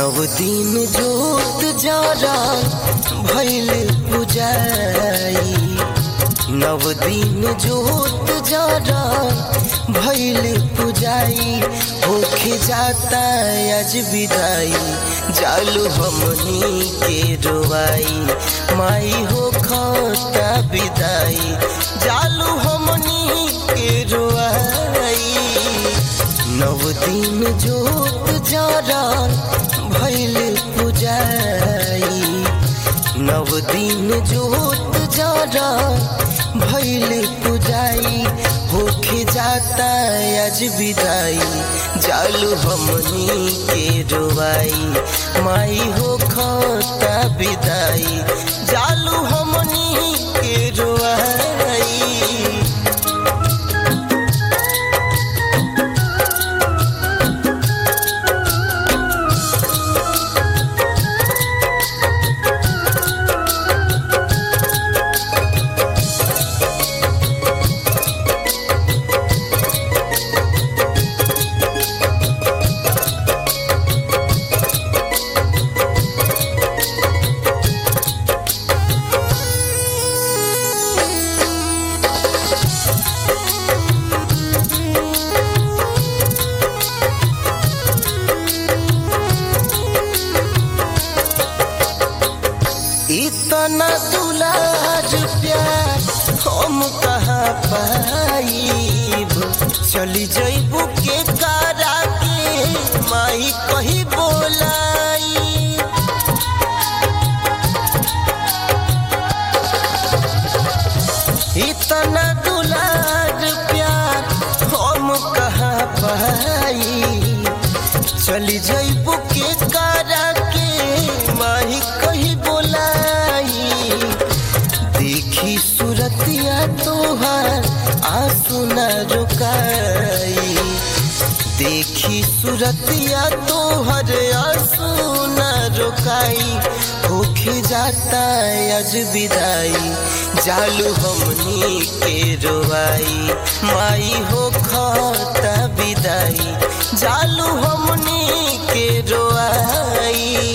नव दिन जोत जरा भैल पुजाई नव दिन जोत जरा भैल पुजाई होखे जाता आज विदाई जालू हमनी के रोवाई माई हो खाता विदाई जालू हमनी के रोवाई नव दिन जोत जरा भैल पुजाई नव दिन जोत जरा भैल पुजाई होखे जाता आज विदाई जालू हमनी के रोवाई माई हो खाता विदाई जालू हमनी के रोवाई इतना दुलार प्यार हम कहाँ पाइब चली जैबू के कारा के माई कही बोलाई इतना दुलार प्यार हम कहाँ पाई चली जैबू के कारा के माही कही बोलाई देखी सूरतिया तोहार आंसू न रुकाई देखी सूरतिया तोहर आंसू न रुकाई होके जाता आज विदाई जालू हमनी के रोवाई माई हो खाता विदाई जालू हमनी के रोआई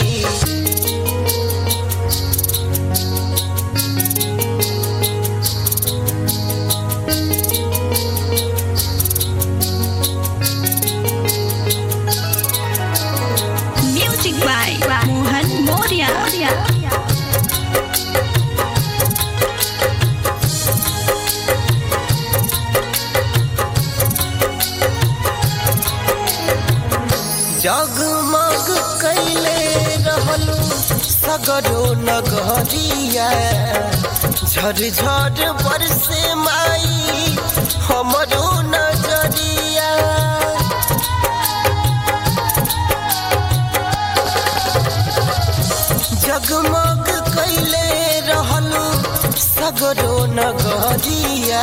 Music by Mohan Moria. जगमग कैले रहलू सगरो नगरिया झरझर बरसे माई हमरो नजरिया जगमग कैले रहलू सगरो नगरिया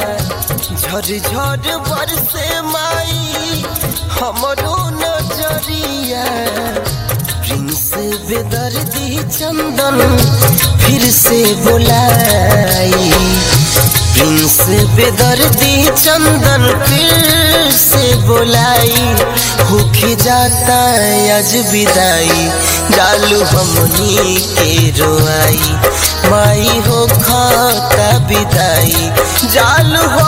झरझर बरसे माई हमरो नजरिया प्रिंस बेदर्दी चंदन फिर से बुलाई प्रिंस बेदर्दी चंदन फिर से बुलाई होके जाता आज विदाई डालू हमनी के रोआई माई हो खाता विदाई जालू